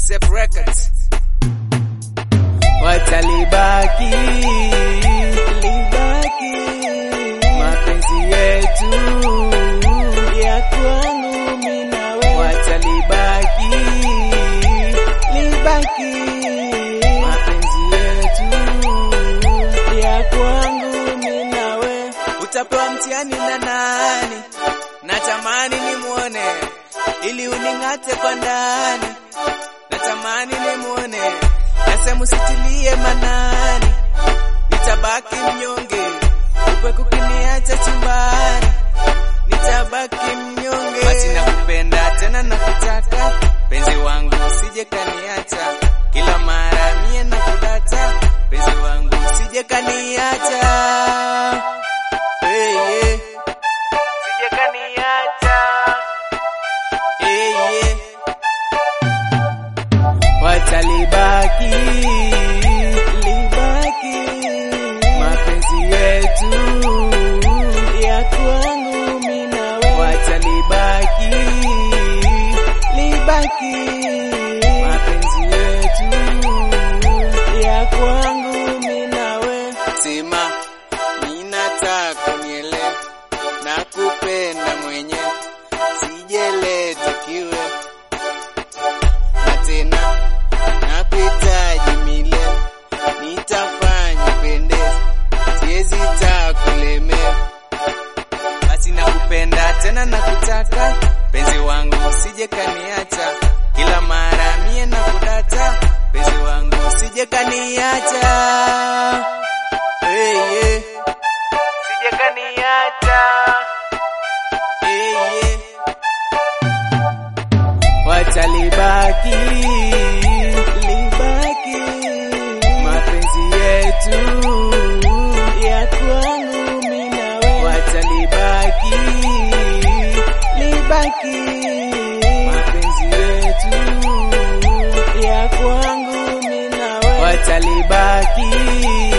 Safe Records. watalibaki libaki mapenzi yetu ya kwangu mimi nawe watalibaki libaki mapenzi yetu ya kwangu mimi nawe utapewa mtihani na nani natamani nimwone ili uning'ate kwa ndani natamani nimwone nasema usitilie manani nitabaki mnyonge ukwe kukiniacha chumbani nitabaki mnyonge basi nakupenda tena nakutaka penzi wangu usije kaniacha kila mara mie nakudata penzi wangu usije kaniacha hey, yeah. Usije kaniacha hey, yeah watalibaki libaki mapenzi yetu ya kwangu mimi nawe watalibaki libaki mapenzi yetu ya kwangu mimi nawe sema ninataka niele na kupenda mwenye sijeleta kiwe na tena nakuhitaji milele, nitafanya pendeza, siwezi takulemea. Basi nakupenda tena nakutaka, penzi wangu usije kaniacha, kila mara mie nakudata, penzi wangu usije kaniacha. Hey, yeah. Usije kaniacha. Hey, yeah watalibaki libaki mapenzi yetu ya kwangu mimi nawe watalibaki libaki mapenzi yetu ya kwangu mimi nawe watalibaki